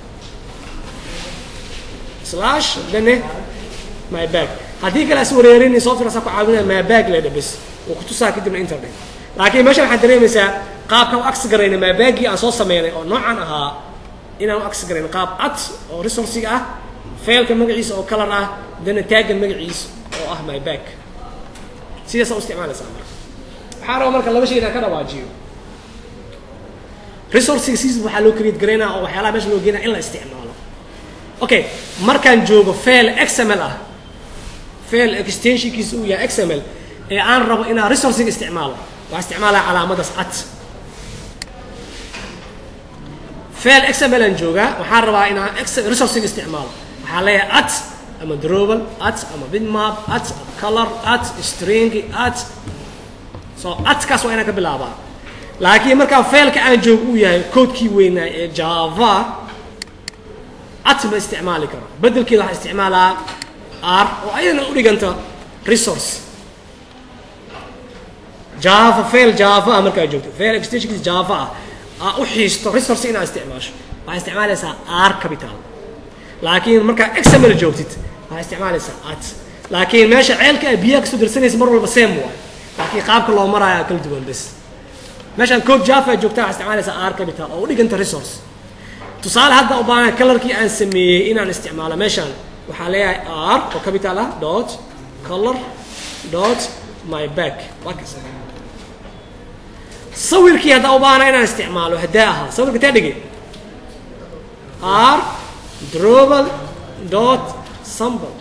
slash dane my bag haddii kale as wareerini software asaa ku caawinaya my bag leedha bes oo kutusaa kadibna internet laakiin meesha waxaad dareemaysaa qaabka u agsi garayna my baggii aan soo sameynay oo noocan ahaa inaan u agsi garayn qaab at oo resourciga ah failka magaciisa oo color ah dana taggan magaciisa oo ah my bag sidaasaa u isticmaalaysaa marka waxaa raba marka laba shay inaan ka dhawaajiyo resourciga sidiisa waxaa loo create garaynaa oo waxyaalaha meesha loo geenaya in la isticmaalo okay markaan joogo fail xml ah fail extensionkiisa uu yahay xml ee aan rabo inaan resourciga isticmaalo waxaa isticmaalaya calaamadaas at fail xml aan joogaa waxaan rabaa inaan resourciga isticmaalo waxaa leeyahay at ama drobal at ama bitmap at color at string at so atkaas waa inaan ka bilaabaa laakiin markaa failka aan joogo uu yahay koodkii weynaa ee java at ma isticmaali karo bedelkeeda waxaa isticmaalaa r oo ayadana u dhiganta resource java fail java ah markaa joogto fail extensionkiisa java ah aa u xiisto resource inaad isticmaasho waxaa isticmaalaysaa r capital laakiin markaa xml joogtid waxaa isticmaalaysaa at laakiin meesha ceelka a biyaha kasoo darsanaysa mar walba same waay laakiin qaabka loo maraayo kala duwan bes meeshaan code java joogtaa waxaa isticmaalaysaa r capital oo u dhiganta resource tusaale hadda u baahan colorkii aan sameeyey inaan isticmaalo meeshaan waxaa leeyahay r oo capital ah dot color dot my back waa kas sawirkii haddaa u baahana inaan isticmaalo haddaa ahaa sawirka taa dhige r drobal dot sambal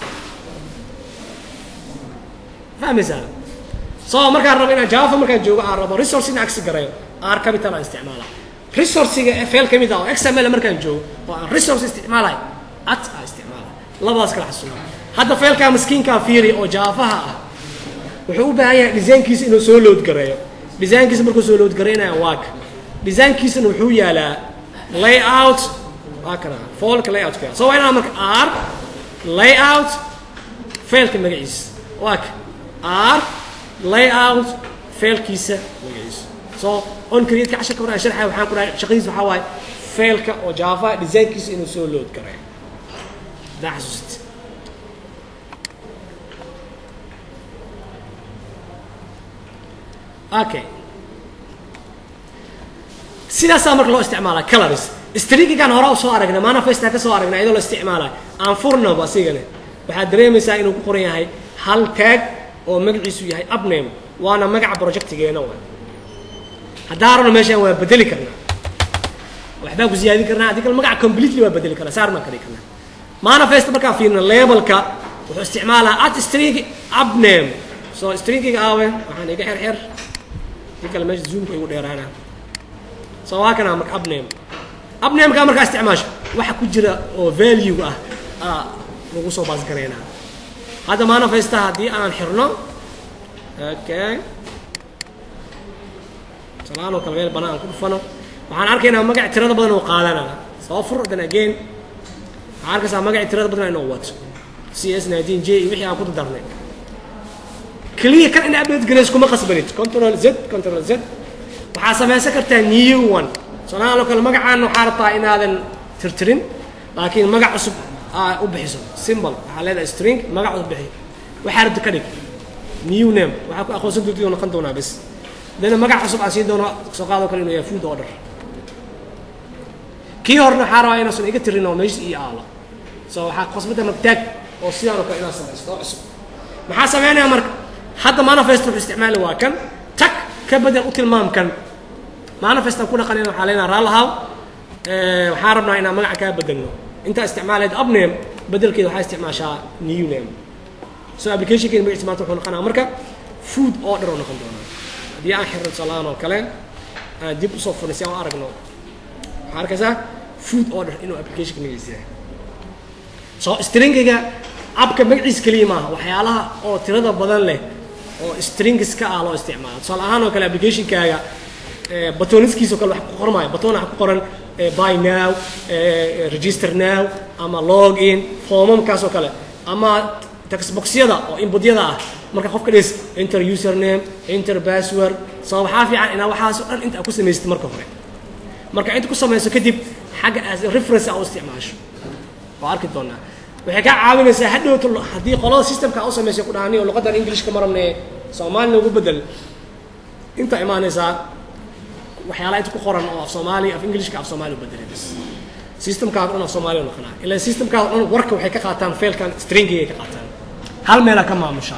fahmaysaa so markaan rabo inaan java markaan joogo aan rabo resource in agsi garayo r capital aan isticmaala resourciga fail ka mid ah oo xml markaan joogo oo aan resource isticmaalayo at aan isticmaala labadaas kala xasuuna hadda failkaa maskiinkaa fiiri oo javaha ah wuxuu u baahan yahay designkiisa inuu soo load gareeyo designkiisa markuu soo load garaynaya waa ka designkiisana wuxuu yaalaa layout waa kana foolka layoutka so waa inaan marka r layout failka magaciisa waa ka r layout failkiisa magaciisa so on create-ka casharka hore aan sharxaya waxaan ku dhahay shaqadiisa waxaa waaye failka oo java designkiisa inuu soo load gareeyo hadaa xasuusita okay sidaasaa marka loo isticmaala colors stringigan hore u soo aragnay manifestaa ka soo aragnay iyadoo la isticmaalayo aan furnaba asigane waxaad dareemaysaa inuu ku qoran yahay hal tag oo magaciisu yahay upname waana magaca projectigeena waay haddaa rabno meeshaan waa bedeli karnaa waxbaa ku siyaadin karnaa haddii kale magaca completely waa bedeli karnaa saar baan ka dhigi karnaa manifest markaa fiirna labelka wuxuu isticmaalaa at string upname so stringiga aawe waxaan iga xer xer dii kale meesha zoomka igu dheeraana so waa kana marka upname upnameka markaa isticmaasho waxa ku jira oo value ah aa lagu soo baas garaynaa hadda manifesta haddii aan xirno okay salaan oo kale meel banaan ku dhufano waxaan arkaynaa magac tirada badan oo qaadanaa soo fur then again waxaan arkaysaa magaci tirada badan inuu wato c s nineteen j iyo wixii aan ku dardarnay keliya kan in update garays kuma qasbanid control z control z waxaa samaysan kartaa new one salaan oo kale magacaan waxaa rabtaa inaadan tirtirin laakiin magac cusub aa u bixiso symbol waxaa leedahay string magac cusub bixi waxaa rabta ka dhig new name waxaa ku aqoonsan doontii oo noqon doonaa bes dana magac cusub aan siin doono soo qaadoo kale inuu yahay food order kii horena waxaa rabaa inaasan iga tirin oo meesha ii aalo so waxaa qosbada magtaag oo sidaan oo kale inaad samaysto oo cusub maxaa sameynaya marka hadda manifest wuxuu isticmaali waa kan tag ka bedel u tilmaamkan manifestan ku dhaqanayna waxaa leenaha raalahaw waxaan rabnaa inaan magaca kaa bedelno intaa isticmaaleed upname bedelkeeda waxaa isticmaashaa new name so applicationkeena magaciisa maanta wuxuu noqonaa marka food order oo noqon doonaa haddii aan xirno tusaalahaan oo kale aan dib usoo furnay si aan u aragno waxaa arkaysaa food order inuu applicationka magaciisa yahay so stringiga abka magaciisa keliya maaha waxyaalaha oo tirada badan leh oo stringiska ah loo isticmaalo tusaale ahaan oo kale applicationkaaga batoniskiisa oo kale wax ku qormaayo baton waxa ku qoran buy now register now ama log in foomamkaas oo kale ama textboxyada oo inputyada ah marka qofka dhis enter username enter password so waxaa fiican inaa waxaas oo dhan inta ku samaysatid marka hore marka inta ku samayso kadib xagga as reference a u isticmaasho waa arki doonaa waxay kaa caawinaysaa hadhowta haddii qolada systemka u samaysay ku dhahani oo luqadan englishka ma rabne soomaalina ugu bedel inta imaanaysaa waxyaalaha inta ku qoran oo af soomaali af englishka af soomaali u bedelay bas systemkaaga dhan af soomaali u noqonaa ilaa systemkaaga dhan warka waxay ka qaataan failkan stringigay ka qaataan hal meelaa ka maamushaa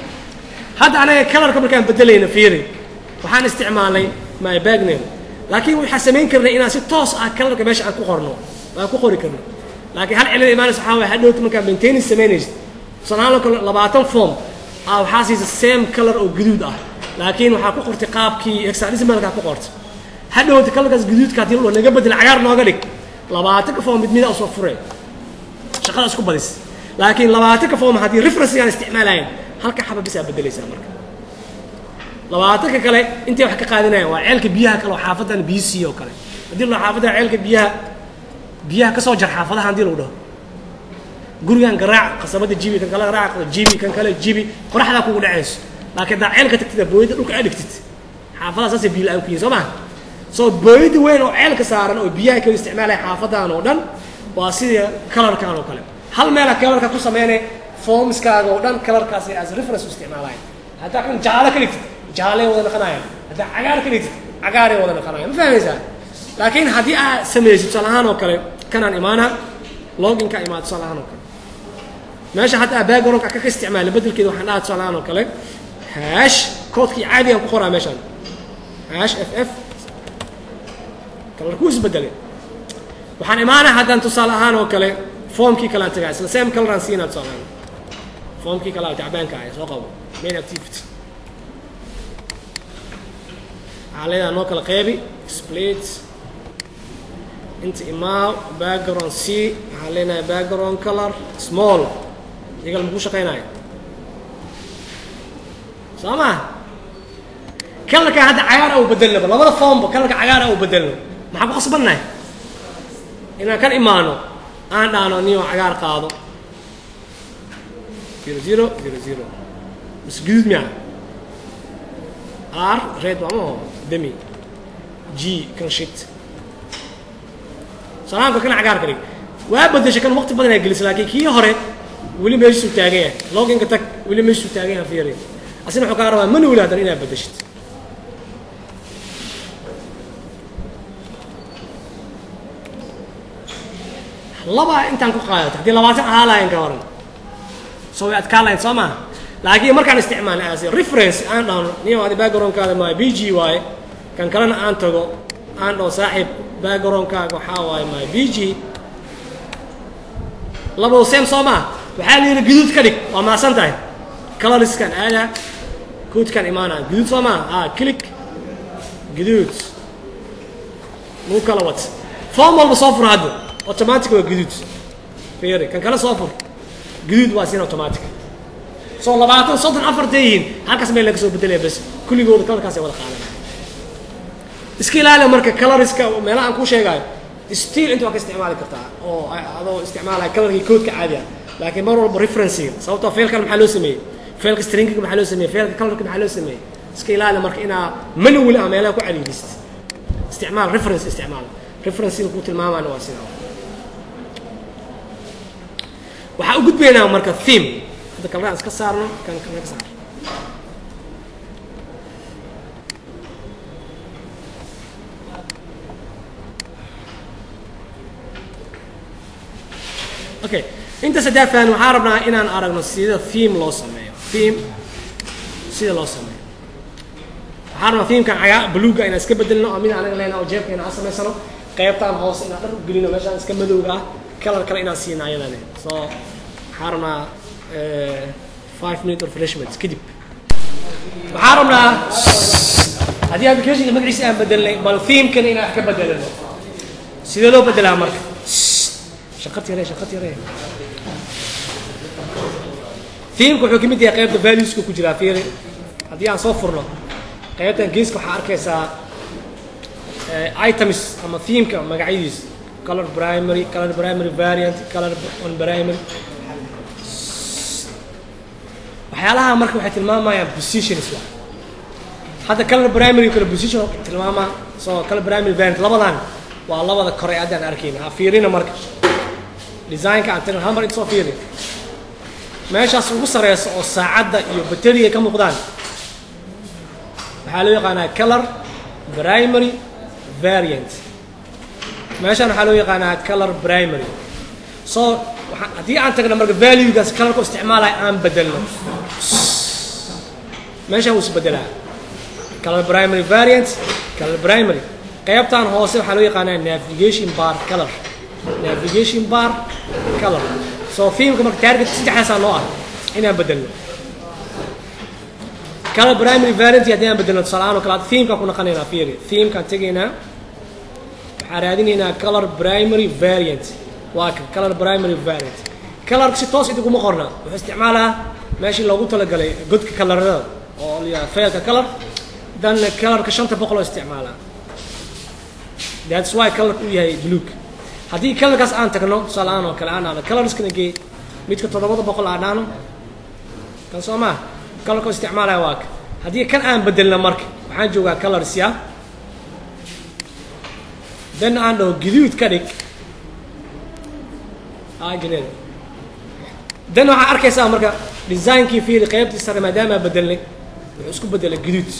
hadda anaga kalarka markaan bedelayna fiiri waxaan isticmaalnay my bag name laakiin waxaan samayn karnay inaan si toos ah kalarka meesha aan ku qorno aan ku qori karno laakiin hal cilada imaanaysa waxaa waaya hadhowta markaan maintenance samaynaysid tusaalahaan kale labaatan form ah waxaa siisa same color oo guduud ah laakiin waxaa ku qortay qaabkii hexadecimalkaa ku qortay hadhowta kalarkaas guduudka haddii loo naga bedel cagaar nooga dhig labaatanka form mid mida usoo fure shaqada isku badis laakiin labaatanka form haddii referencegaan isticmaalayn halka xaba bisaa bedelaysaa marka labaatanka kale intay wax ka qaadinayaan waa ceelka biyaha kale oo xaafadan b c oo kale haddii la xaafadan ceelka biyaha biyaha kasoo jar xaafadaha haddii lagu dhaho gurigan garaac qasabada jibi kan kale garaac jibi kan kale jibi qoraxdaa kugu dhacayso laakiin haddaa ceelka tagtid booyada dhulka aa dhigtid xaafadaha saasay biyo la-aan ku yihin soo maha soo booyada weyn oo ceelka saaran oo biyaha kala isticmaalaya xaafadan oo dhan waa sidii kalarkan oo kale hal meela kalarka ku sameynay formskaaga oo dhan kalarkaasi as reference u isticmaalaya haddaa kan jaalo ka dhigtid jaalay wada naqanayaan haddaa cagaar ka dhigtid cagaaray wada naqanayaan ma fahmaysaa laakiin haddii aad samaysid tusaale ahaan oo kale kanaan imaana loginka imaad tusaale ahaan oo kale meesha hadda backgroundka ka ka isticmaala bedelkeeda waxaan dhahaa tusaale ahaan oo kale hash koodkii caadigaan ku qoraa meeshaan hash f f kalarkuu isbedelay waxaan imaanaa haddaan tusaale ahaan oo kale formkii kalean tagaa isla same coloraan siinaa tusaale ahaan formkii kale tacbaanka ah soo qabo main activity waxaa leedahay noo kala qeybi split inta imaaw background c waxaan leenahay background color small iyagal makuu shaqaynayo soo ma kalarka hadda cagaar au bedelnaba labada formba kalarka cagaar au bedelno maxaa ku qasbannahay inaan kan imaano aan dhaano niyo cagaar qaado zero zero zero zero mas guduud miya r red waa maho demi g kan shit salaamka kana cagaar ka dhig waa bedeshay kan waqti badan ay gelisay laakiin kii hore weli meeshuu taagan yahay loginka tag weli meeshuu taagan yahay fiiri asina wuxuu kaa rabaa manuwil hadan inaad bedeshid laba intaan ku qaadato haddii labaatan ahaa lahayn ka waran soo way adkaa lahayn soo maaha laakiin markaan isticmaalnay as reference aan dhahno niyo adi backgroundkaada maa b g waaye kan kalena aan tago aan dhaho saaxiib backgroundkaaga waxaa waaye maa b g labado same soo maaha waxaa la yidhi guduud ka dhig waa maasan tahay coloriskan aadaa koodkan imaanaa guduud soo maaha ah click guduud lagu kala wat form walba soo fur hadda automatic waa guduud fiiri kan kale soo fur guduud waa sin automatic soo labaatan soddon afartay yihiin halkaas meel laga soo bedelaya bas kulligooda kalarkaasay wada qaadanaya iska ilaali marka coloriska meelaha aan kuu sheegayo still inta waa ka isticmaali kartaa oo adoo isticmaalaya kalarkii koodka caadiga laakiin mar walba referencega sababtoo failkan maxaa loo sameeyey failka stringiga maxaa loo sameeyey failka kalarka maxaa loo sameeyey iska ilaali marka inaa manuwil ah meelaha ku cariirisid isticmaal reference isticmaal referencega kuu tilmaamaana waa sidaa waxaa u gudbaynaa marka theme hadda kalraan iska saarno kan kana ka saar okay inta saddexdan waxaan rabnaa inaan aragno sida theme loo sameeyo theme sida loo sameeyo waxaan rabnaa themkan cagaa buluuga inaan iska bedelno oo mid anaga lehna oo jeebkeena aan samaysano qaybtaan hoose inaan dhar u gelino meeshaan iska madowga ah kalar kale inaan siina ayadani so waxaan rabnaa five minute of refreshments kadib waxaan rabnaa haddii applicationka magaciisa aan bedelnay bal themekana inaan wax ka bedelano sidee loo bedelaa marka shaqad yare shaqad yare themeka wuxuu kamid yahay qaybta valueska ku jiraa fiiri haddii aan soo furno qaybtan geeska waxaa arkaysaa items ama themeka magacyadiisa color primary color primary variant color on primary waxyaalaha marka waxay tilmaamayaan positions wa hadda color primary kale position tilmaamaa so color primary variant labadan waa labada kore haddaan arkayna ha fiirina marka designka aan tagno hal mar intasoo fiiri meeshaas ugu sareysa oo saacadda iyo bateriga ka muuqdaan waxaa loo yaqaanaa color primary variant meeshaan waxaa loo yaqaanaa color primary so waxa- haddii aan tagno marka valuegaas colorka isticmaalaya aan bedelno meeshaan wuu isbedelaa color primary variant color primary qaybtan hoose waxaa loo yaqaanaa navigation bar color navigation bar color so filmka marka target saddexdaasaa noo ah inaan bedelno color primary variant haddii aan bedelno tusaale-aan oo kale hadda themkaan ku naqanaynaa fiiri themkaan tegaynaa waxaan raadinaynaa color primary variant waa ka color primary variant colorka si toos idinguma qorna wuxuu isticmaalaa meeshii loogu talagalay godka kalarada oo la failka color danna colorka shanta boqol oo isticmaalaa that's why colorka uu yahay buluug haddii colorkaas aan tagno tusaale-aan oo kale aan dhahno colorskana gee midka toddobada boqol aan dhahno kan soo maa colorka uu isticmaalaya waa ka haddii kan aan bedelna marka waxaan joogaa colors ya dan aan dhaho guduud ka dhig ajned dan waxaa arkaysaa marka designkii fiiri qaybtii sare maadaama bedelnay wuxuu isku bedelay guduud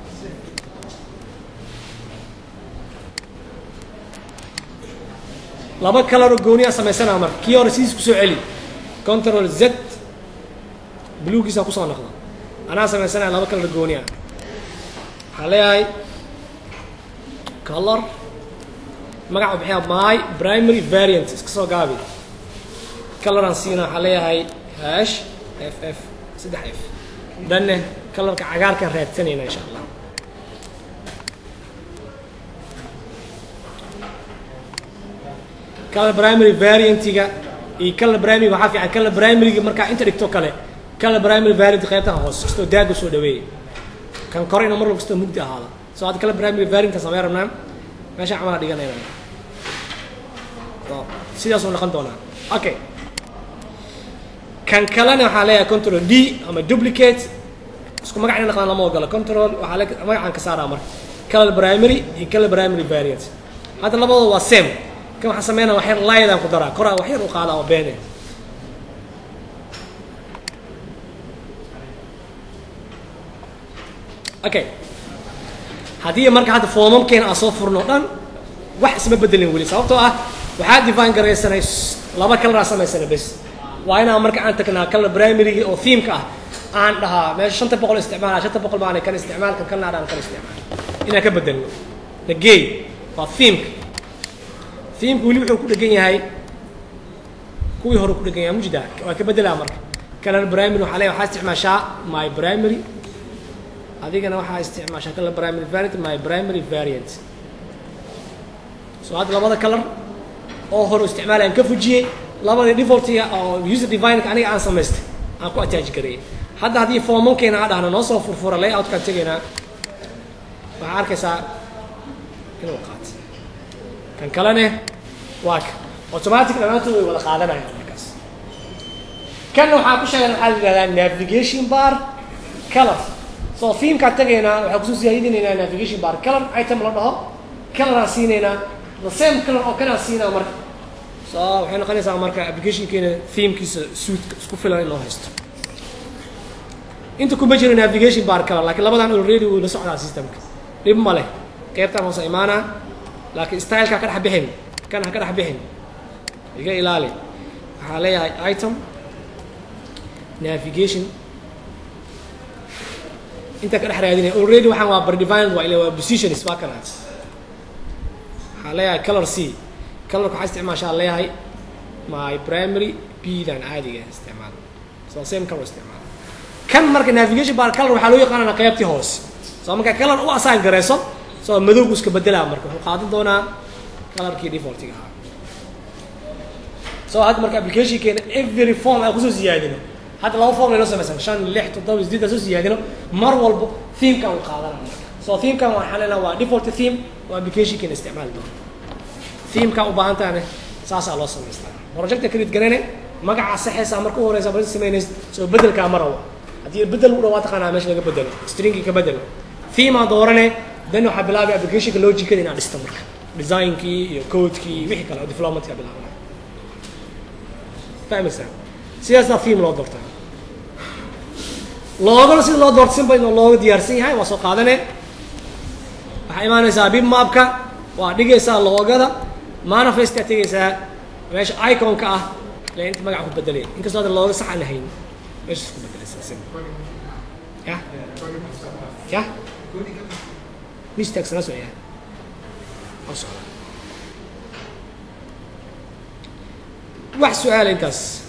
laba kalaroo gooniyaa samaysanaa marka kii hore sidiis kusoo celi control z bluegiisa kusoo noqda anaa samaysanaya laba kalar gooniya waxaa leeyahay color magaca bixiya my primary variant iska soo gaabi coloraan siina waxaa leeyahay hash f f saddex f danne colorka cagaarkaan raadsanayna insha allah color primary variantiga iyo color primary waxaa fiican color primaryga markaa inta dhigto kale color primary variant qaybtan hoos kastoo daaga soo dhaweeyay kan kore ina mar kastoo mugdi ahaada so hadda color primary variantka samey rabnaa meesha camalaa dhiganayna so sidaasuu noqon doonaa okay kan kalena waxaa leeyahay control d ama duplicate isku magac ina naqdaan lama ogolo control waxaa le magacaan ka saaraa marka color primary iyo color primary variant hadda labadooda waa same kan waxaan sameynaa wax yar laydaan ku daraa koraa wax yar u qaadaa oo beene okay haddii marka hadda foomamkeena aan soo furno dhan wax isma bedelin weli sababtoo ah waxaa define garaysanay laba kalaraa samaysana bes waa inaan marka aan tagnaa color primarygi oo themeka ah aan dhahaa meesha shanta boqol isticmaala shanta boqol baana kan isticmaal kan kalna adhaan kan isticmaal inaan ka bedelno nagey waa themeka themeka weli wuxuu ku dhegan yahay kuwii hore ku dhegan yahay mujda waa ka bedelaa marka color primary waxaa leeyahay waxaa isticmaashaa my primary adigana waxaa isticmaashaa color primary variant my primary variant so hadda labada color oo hore isticmaalayaan ka fujiyey labada defaultiga oo user divineka aniga aan samaystay aan ku attach gareeyay hadda haddii formankeena aan dhahno noo soo furfura layoutkaan tegaynaa waxaa arkaysaa inuu qaato kan kalene waa ka automatic dhammaantood way wada qaadanayaan markaas kanna waxaa ku sheegan waxaa la yidhahdaa navigation bar color so themkaan tegaynaa waxaa kusoo siyaadinaynaa navigation bar color item la dhaho coloraan siinaynaa the same color oo kanaan siinaa marka so waxay noqonaysaa marka applicationkeena themekiisa suitka isku filan in loo haysto inta kuma jiro navigation bar color laakiin labadan already wuu la socdaa systemka dhib ma leh qaybtaan hoose imaanaa laakiin styleka ka dhex bixin kan ha ka dhex bixin iga ilaali waxaa leeyahay item navigation inta ka dhex raadinaya already waxaan waa bardivined waa ila waa positions waa kanaas waxaa leeyahay color c colorka waxaa isticmaashaa leeyahay my primary b dan caadiga isticmaal so same color isticmaal kan marka navigation bar color waxaa loo yaqaanana qaybtii hoose soo marka color u assign garayso soo madowgu iska bedelaa marka wuxuu qaadan doonaa colorkii defaultiga ahaa so hadda marka applicationkeena every form aan kusoo siyaadino hadda laba form laynoo samaysan shan lix toddoba sideed aan soo siyaadino mar walbo themekan uu qaadana marka so themekan waxaan leenaha waa default theme oo applicationkeena isticmaali doono themeka u baahan tahane saasaa loo samaystaa projecta credit garane magaca saxaysaa marka u horeysa project samaynaysa soo bedelkaa marawa haddii bedel u dhawaa taqaanaa meesha laga bedelo stringi ka bedelo theme aan doorane then waxaa bilaabay applicationka logicada inaad dhisto marka designkii iyo codekii wixii kale oo developmentka bilaabana fahmaysaa sidaasaa theme loo doortaa loogana sida loo doorto simba inuu looga diyaarsan yahay waa soo qaadane waxaa imaanaysaa bibmapka waa dhigaysaa loogada manifestaa tegaysaa meesha iconka ah le inta magaca ku bedelay inkastoo hadda looga sax aan lahayn meeshaas ku bedelaysaa sim ya ya mistaagsana soo yahay oo socda wax su-aala intaas